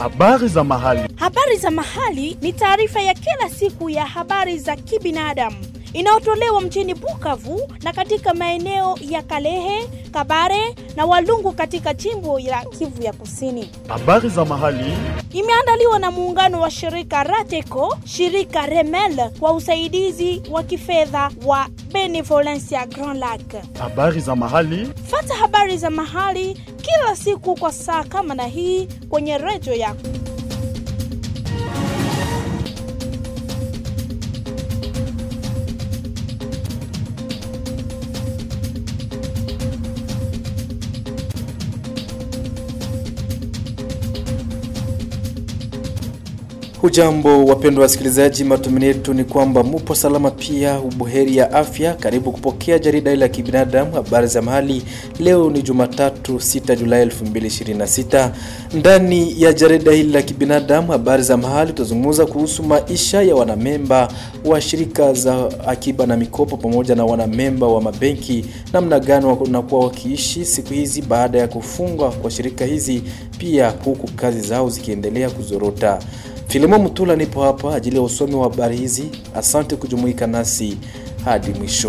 Habari za mahali. Habari za mahali ni taarifa ya kila siku ya habari za kibinadamu inayotolewa mjini Bukavu na katika maeneo ya Kalehe, Kabare na Walungu katika jimbo la Kivu ya Kusini. Habari za mahali. Imeandaliwa na muungano wa shirika Rateco, shirika Remel kwa usaidizi wa kifedha wa Benevolencia Grand Lac. Habari za mahali. Fata habari za mahali kila siku kwa saa kama na hii kwenye redio yako. Hujambo wapendwa wasikilizaji, matumaini yetu ni kwamba mupo salama, pia ubuheri ya afya. Karibu kupokea jarida hili la kibinadamu, habari za mahali. Leo ni Jumatatu 6 Julai 2026. Ndani ya jarida hili la kibinadamu, habari za mahali, tutazungumza kuhusu maisha ya wanamemba wa shirika za akiba na mikopo pamoja na wanamemba wa mabenki, namna gani wanakuwa wakiishi siku hizi baada ya kufungwa kwa shirika hizi, pia huku kazi zao zikiendelea kuzorota. Filimo Mutula nipo hapa ajili ya usomi wa habari hizi. Asante kujumuika nasi hadi mwisho.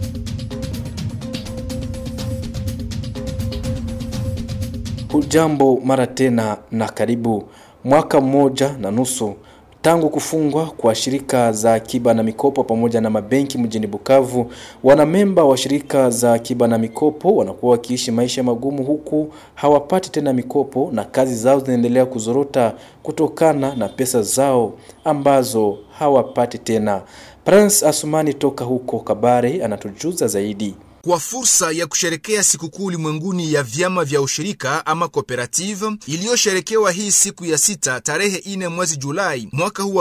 Hujambo mara tena na karibu. Mwaka mmoja na nusu tangu kufungwa kwa shirika za akiba na mikopo pamoja na mabenki mjini Bukavu, wanamemba wa shirika za akiba na mikopo wanakuwa wakiishi maisha magumu, huku hawapati tena mikopo na kazi zao zinaendelea kuzorota kutokana na pesa zao ambazo hawapati tena. Prince Asumani toka huko Kabare anatujuza zaidi. Kwa fursa ya kusherekea sikukuu ulimwenguni ya vyama vya ushirika ama cooperative iliyosherekewa hii siku ya sita tarehe ine mwezi Julai mwaka huu wa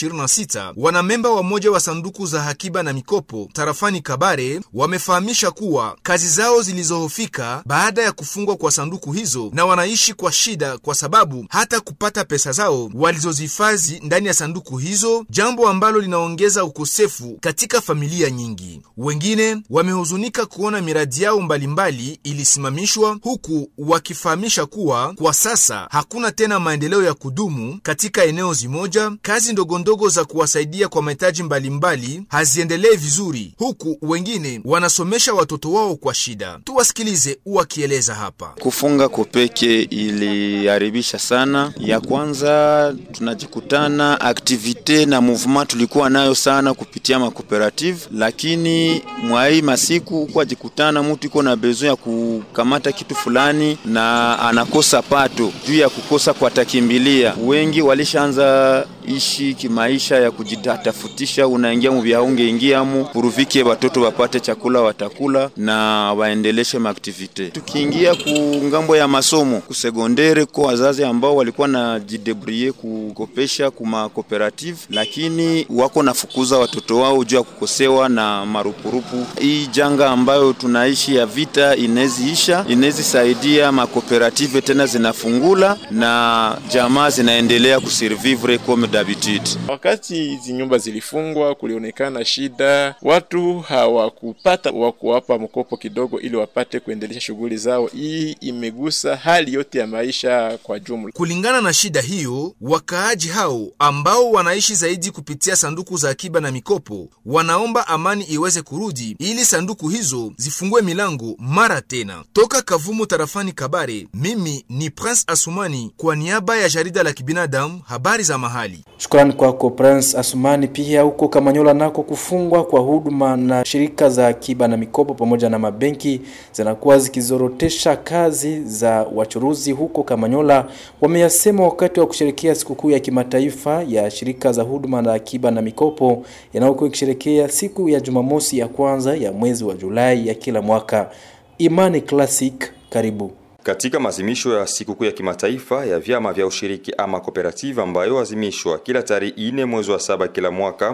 2026, wanamemba wa moja wa sanduku za akiba na mikopo tarafani Kabare wamefahamisha kuwa kazi zao zilizohofika baada ya kufungwa kwa sanduku hizo, na wanaishi kwa shida kwa sababu hata kupata pesa zao walizozihifadhi ndani ya sanduku hizo, jambo ambalo linaongeza ukosefu katika familia nyingi. Wengine wamehuzunika kuona miradi yao mbalimbali ilisimamishwa huku wakifahamisha kuwa kwa sasa hakuna tena maendeleo ya kudumu katika eneo zimoja. Kazi ndogondogo za kuwasaidia kwa mahitaji mbalimbali haziendelee vizuri, huku wengine wanasomesha watoto wao kwa shida. Tuwasikilize wakieleza hapa. Kufunga kopeke iliharibisha sana. Ya kwanza tunajikutana aktivite na movement tulikuwa nayo sana kupitia makooperative, lakini mwai masiku kwa jikutana mtu iko na bezo ya kukamata kitu fulani na anakosa pato juu ya kukosa kwa takimbilia. Wengi walishaanza ishi kimaisha ya kujitafutisha, unaingia mu vyaunge ingiamu puruvike watoto wapate chakula watakula na waendeleshe maaktivite. Tukiingia ku ngambo ya masomo kusegondere, kwa wazazi ambao walikuwa na jidebrie kukopesha kuma cooperative, lakini wako nafukuza watoto wao juu ya kukosewa na marupurupu. Hii janga ambayo tunaishi ya vita ineziisha, inezisaidia makooperative tena zinafungula na jamaa zinaendelea kusurvivre comme d'habitude. Wakati hizi nyumba zilifungwa, kulionekana shida, watu hawakupata wa kuwapa mkopo kidogo ili wapate kuendelesha shughuli zao. Hii imegusa hali yote ya maisha kwa jumla. Kulingana na shida hiyo, wakaaji hao ambao wanaishi zaidi kupitia sanduku za akiba na mikopo wanaomba amani iweze kurudi ili sanduku hizo zifungue milango mara tena. Toka Kavumu tarafani Kabare, mimi ni Prince Asumani kwa niaba ya jarida la kibinadamu habari za mahali. Shukrani kwako Prince Asumani. Pia huko Kamanyola nako kufungwa kwa huduma na shirika za akiba na mikopo pamoja na mabenki zinakuwa zikizorotesha kazi za wachuruzi huko Kamanyola, wameyasema wakati wa kusherekea sikukuu ya kimataifa ya shirika za huduma na akiba na mikopo yanayokuwa ikisherekea siku ya Jumamosi ya kwanza ya mwezi wa Julai ya kila mwaka. Imani Classic, karibu. Katika maadhimisho ya sikukuu ya kimataifa ya vyama vya ushiriki ama kooperative ambayo azimishwa kila tarehe ine mwezi wa saba kila mwaka,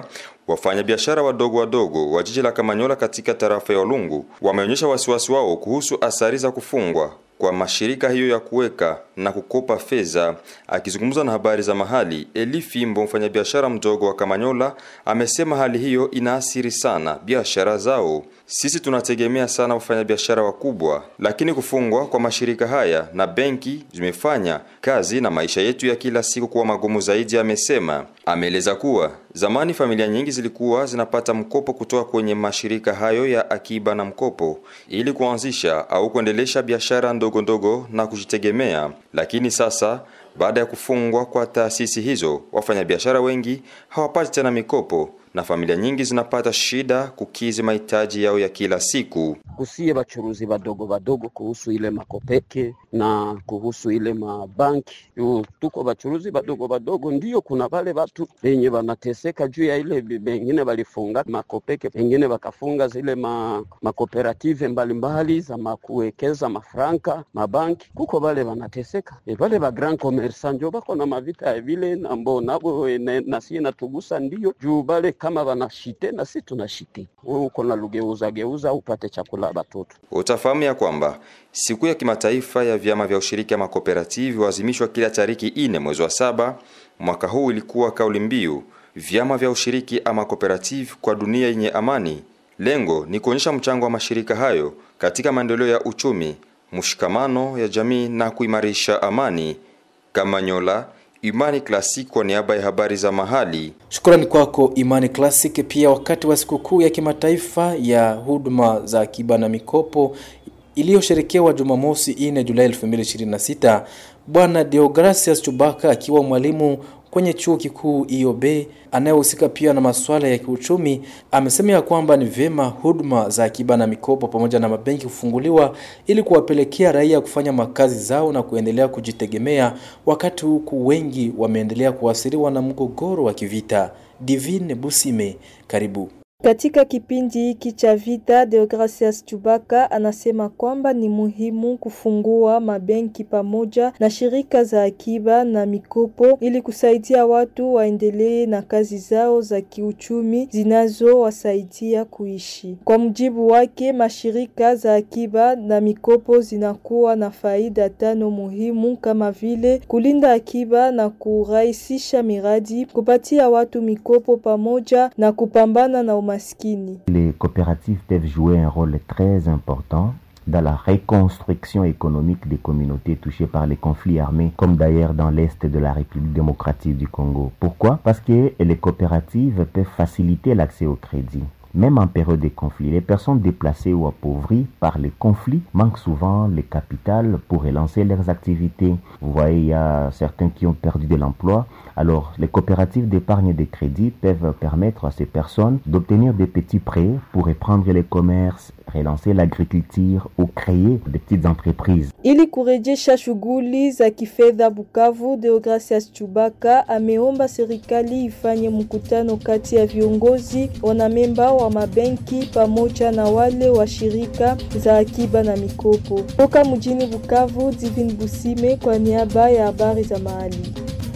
Wafanyabiashara wadogo wadogo wa jiji la Kamanyola katika tarafa ya Walungu wameonyesha wasiwasi wao kuhusu athari za kufungwa kwa mashirika hiyo ya kuweka na kukopa fedha. Akizungumza na habari za mahali, Eli Fimbo, mfanyabiashara mdogo wa Kamanyola, amesema hali hiyo inaathiri sana biashara zao. Sisi tunategemea sana wafanyabiashara wakubwa, lakini kufungwa kwa mashirika haya na benki zimefanya kazi na maisha yetu ya kila siku kuwa magumu zaidi, amesema. Ameeleza kuwa zamani familia nyingi zilikuwa zinapata mkopo kutoka kwenye mashirika hayo ya akiba na mkopo ili kuanzisha au kuendelesha biashara ndogo ndogo na kujitegemea, lakini sasa baada ya kufungwa kwa taasisi hizo, wafanyabiashara wengi hawapati tena mikopo na familia nyingi zinapata shida kukizi mahitaji yao ya kila siku. kusie bachuruzi badogo badogo kuhusu ile makopeke na kuhusu ile mabanki Yu, tuko bachuruzi badogo badogo, ndio kuna wale watu wenye wanateseka juu ya ile, bengine walifunga makopeke, pengine wakafunga zile ma, makooperative mbalimbali za makuwekeza mafranka mabanki, kuko wale wanateseka e, wale ba grand commerçant njo bako na mavita ya vile nambo nabo ene- na sie natugusa ndio juu bale kama wanashite na si tunashite, wewe uko na lugeuza geuza upate chakula batoto Utafahamu ya kwamba siku ya kimataifa ya vyama vya ushiriki ama kooperative huadhimishwa kila tariki ine mwezi wa saba. Mwaka huu ilikuwa kauli mbiu vyama vya ushiriki ama kooperative kwa dunia yenye amani. Lengo ni kuonyesha mchango wa mashirika hayo katika maendeleo ya uchumi, mshikamano ya jamii na kuimarisha amani. Kamanyola, Imani Classic kwa niaba ya habari za mahali. Shukrani kwako Imani Classic. Pia wakati wa sikukuu ya kimataifa ya huduma za akiba na mikopo iliyosherekewa Jumamosi 4 Julai 2026, Bwana Deogracias Chubaka akiwa mwalimu kwenye chuo kikuu IOB anayehusika pia na masuala ya kiuchumi amesema ya kwamba ni vyema huduma za akiba na mikopo pamoja na mabenki kufunguliwa ili kuwapelekea raia kufanya makazi zao na kuendelea kujitegemea, wakati huku wengi wameendelea kuathiriwa na mgogoro wa kivita. Divine Busime, karibu. Katika kipindi hiki cha vita, Deogracias Chubaka anasema kwamba ni muhimu kufungua mabenki pamoja na shirika za akiba na mikopo ili kusaidia watu waendelee na kazi zao za kiuchumi zinazowasaidia kuishi. Kwa mujibu wake, mashirika za akiba na mikopo zinakuwa na faida tano muhimu kama vile kulinda akiba na kurahisisha miradi, kupatia watu mikopo pamoja na kupambana na umaskini. Les coopératives peuvent jouer un rôle très important dans la reconstruction économique des communautés touchées par les conflits armés, comme d'ailleurs dans l'Est de la République démocratique du Congo. Pourquoi Parce que les coopératives peuvent faciliter l'accès au crédit. Même en période de conflit, les personnes déplacées ou appauvries par les conflits manquent souvent le capital pour relancer leurs activités. Vous voyez, il y a certains qui ont perdu de l'emploi. Alors, les coopératives d'épargne et de crédit peuvent permettre à ces personnes d'obtenir des petits prêts pour reprendre les commerces, relancer l'agriculture ou créer des petites entreprises. Ili kurejesha shughuli za kifedha Bukavu, Deogracias Chubaka ameomba serikali ifanye mkutano kati ya viongozi wanamemba wa mabenki pamoja na wale wa shirika za akiba na mikopo. Toka mjini Bukavu, Divin Busime kwa niaba ya habari za mahali.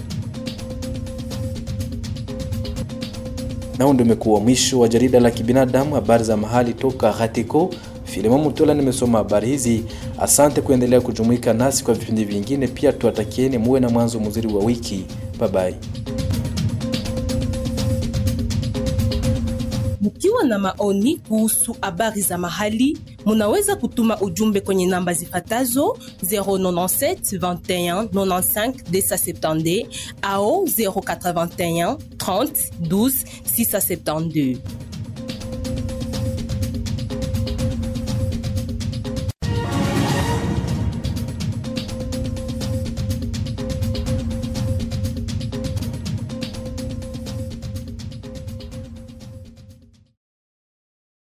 Nao ndio umekuwa mwisho wa jarida la kibinadamu, habari za mahali toka Ghatiko. Filimo Mutola nimesoma habari hizi. Asante kuendelea kujumuika nasi kwa vipindi vingine. Pia tuwatakieni muwe na mwanzo mzuri wa wiki. Bye bye. Mkiwa na maoni kuhusu habari za mahali, munaweza kutuma ujumbe kwenye namba zifatazo 097 21 95 270 au 081 30 12 672.